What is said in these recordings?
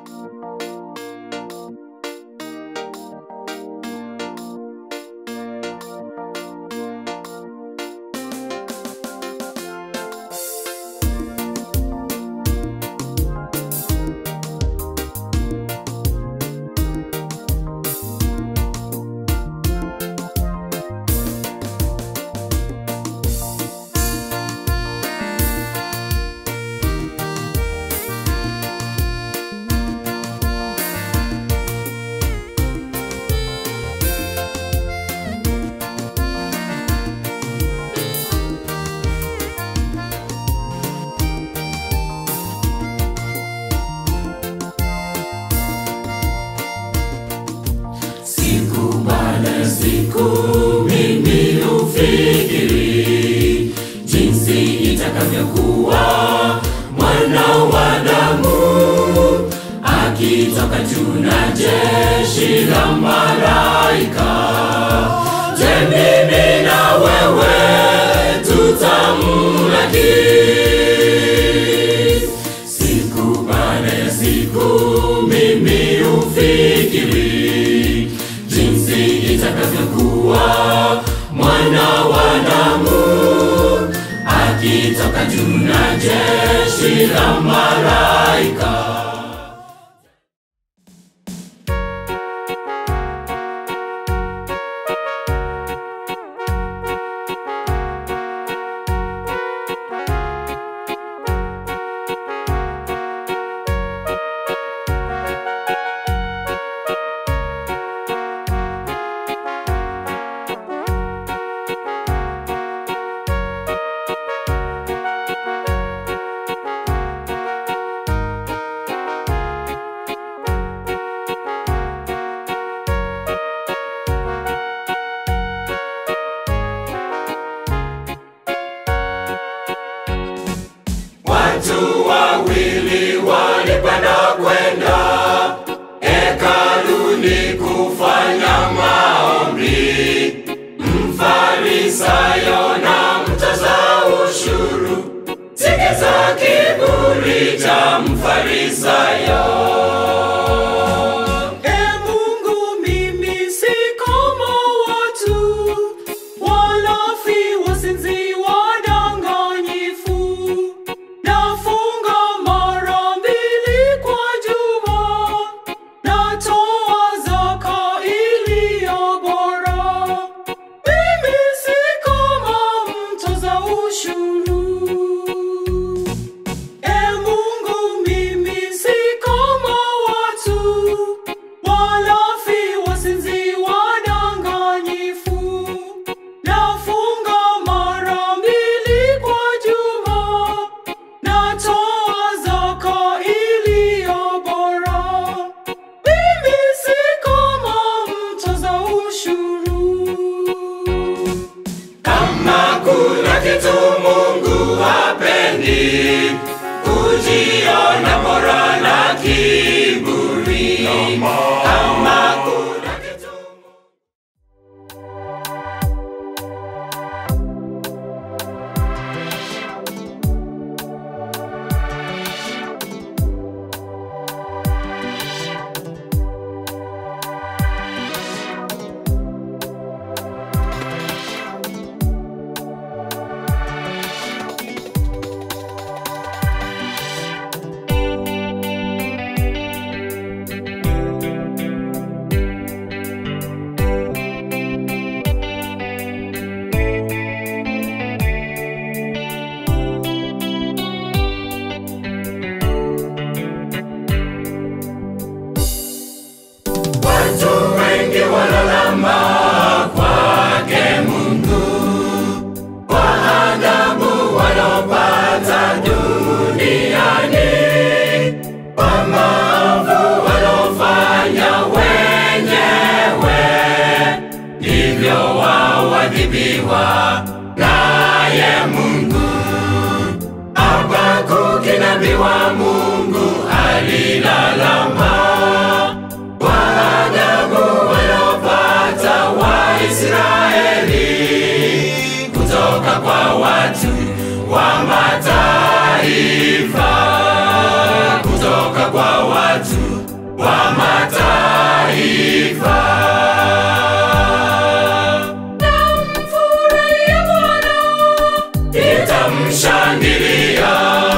Siku baada ya siku mimi hufikiri jinsi itakavyokuwa mwana wa damu akitoka juu na jeshi la malaika. Je, mimi na wewe tutamlaki? Siku baada ya siku mimi hufikiri jinsi itakavyokuwa mwana wa damu akitoka juu na jeshi la malaika. Watu wawili walipanda kwenda hekaluni kufanya maombi, mfarisayo na mtoza ushuru. Sikiza kiburi cha mfarisayo. E Mungu, mimi si kama watu walafi, wazinzi, wadanganyifu. Nafunga mara mbili kwa juma, natoa zaka iliyo bora. Mimi si kama mtoza ushuru. E Mungu, mimi si kama watu walafi, wazinzi, wadanganyifu. Nafunga mara mbili kwa juma, natoa zaka iliyo bora. Mimi si kama mtoza ushuru. Kama kuna kitu Mungu hapendi, kujiona bora na kiburi. Kama kuna kitu Watu wengi walalama kwake Mungu kwa adhabu walopata duniani, kwa maovu walofanya wenyewe, ndivyo wao wadhibiwa naye Mungu. Habakuki nabii wa Mungu alilalama kwa adhabu walopata Waisraeli kutoka kwa watu wa mataifa, kutoka kwa watu mataifa. Namfurahia Bwana, Nitamshangilia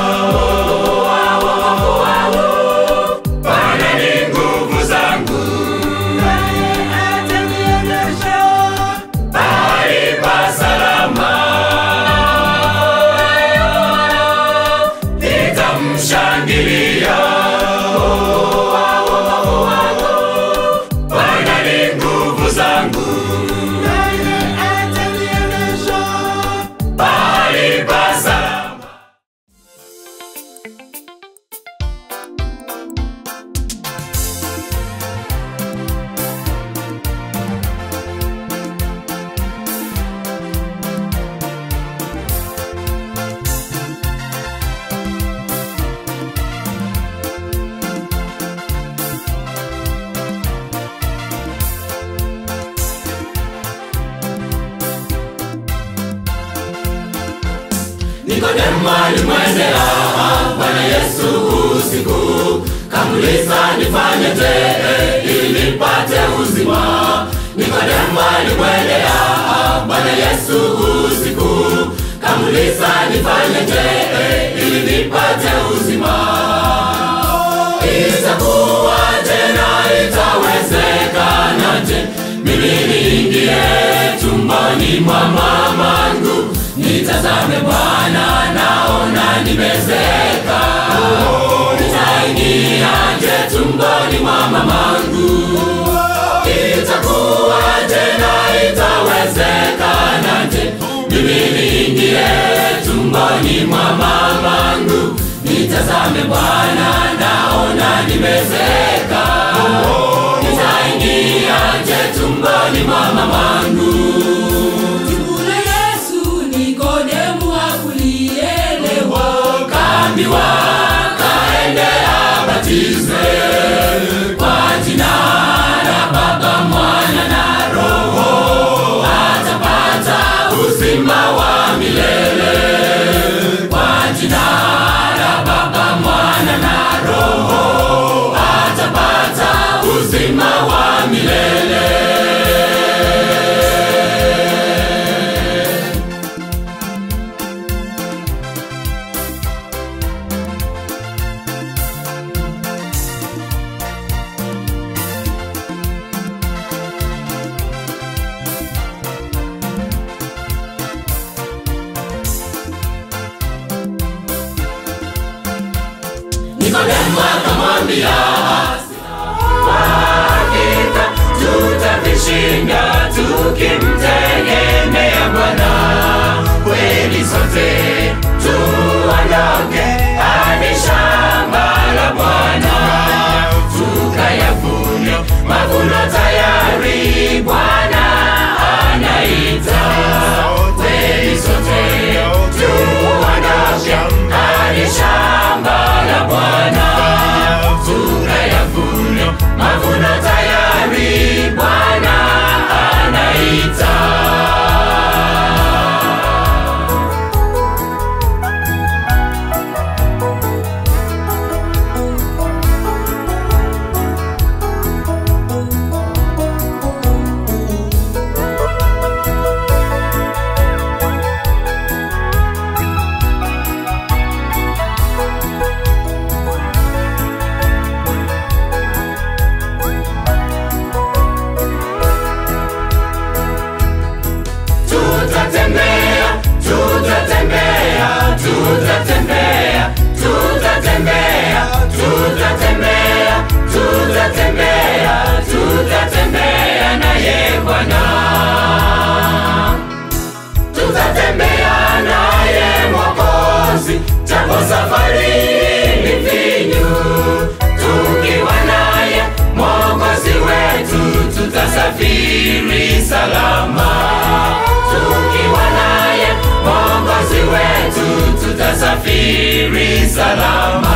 wokovu wangu, Bwana ni nguvu zangu, naye ataniendesha. mahali pa salama. Nitamshangilia wokovu wangu, Bwana ni nguvu zangu, Naye ataniendesha. mahali pa salama. Nikodemo alimwendea Bwana Yesu usiku, kamuliza nifanyeje ili nipate uzima. Nikodemo alimwendea Bwana Yesu usiku, kamuliza nifanyeje ili nipate uzima. Itakuwaje na itawezekanaje mimi niingie tumboni mwa mamangu nitazame Bwana, naona nimezeka. Nitaingiaje tumboni mwa mamangu? Itakuwaje na itawezekanaje mimi niingie tumboni mwa mamangu? Nitazame Bwana, naona nimezeka. Nitaingiaje tumboni mwa mamangu? Jibu la Yesu Nikodemu hakulielewa. kaambiwa kaende abatizwe kwa jina la Baba, Mwana na Roho, atapata uzima wa milele. Kwa jina la Baba, Mwana na Roho, atapata uzima wa milele. Nikodemo akamwambia, hakika tutavishinda tukimtegemea Bwana. Kweli sote tuondoke hadi shamba la Bwana, tukayavune mavuno tayari, Bwana anaita. Kweli sote tuondoke hadi shamba la Bwana, tukayavune mavuno tayari, Bwana anaita. tutatembea tutatembea tutatembea tutatembea tutatembea tutatembea tutatembea naye bwana tutatembea naye mwokozi japo safari ni finyu tukiwa naye mwokozi wetu tutasafiri salama tukiwa naye mwokozi wetu tutasafiri salama